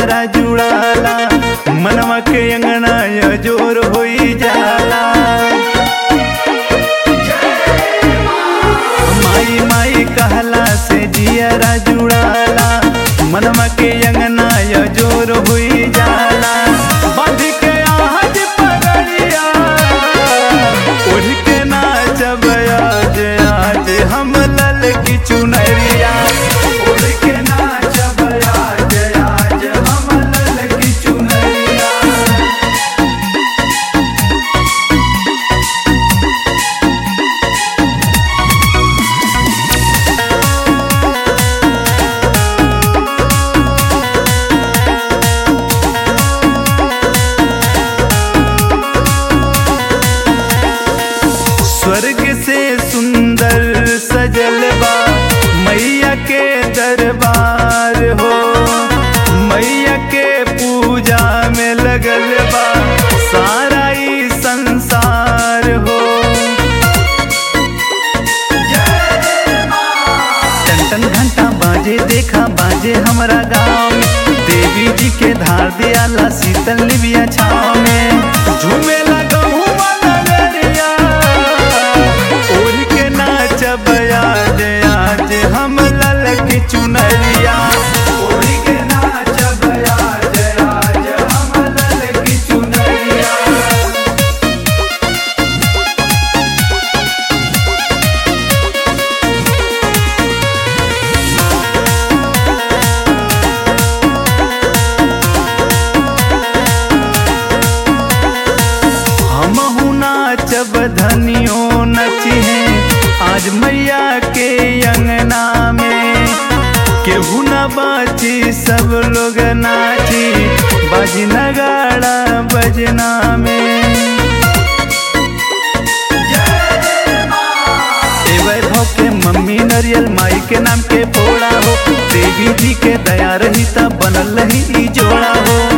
जियरा जुड़ाला मनवा के अंगना य जोर होई जाला माई माई कहला से जियरा जुड़ाला मनवा के अंगना य जोर हुई जाला बांध के आहट पगड़िया उड़ के नाचब आज आज हम लल की चुनरिया उड़ के नाचब आज आज हम लल की चुनरिया स्वर्ग से सुंदर सजल बा मैया के दरबार हो मैया के पूजा में लगल बा सारा ई संसार हो टन टन घंटा बाजे देखा बाजे हमरा गाँव में देवी जी के धार दियाला शीतल लिबिया छाव में झूमे लगहू नगरिया उड़ के नाचब आज आज हम लल की चुनरिया उड़ के नाचब आज आज हम लल की चुनरिया हमहू नाचब धनियो नचिहे आज मैया के अंगना में केहू न बाची सब लोग नाची बाजी नगाड़ा बजना में ए वैभव के मम्मी नरियल माई के नाम के फोड़ा हो देवी जी के दया रही तब बनल रही ई जोड़ा हो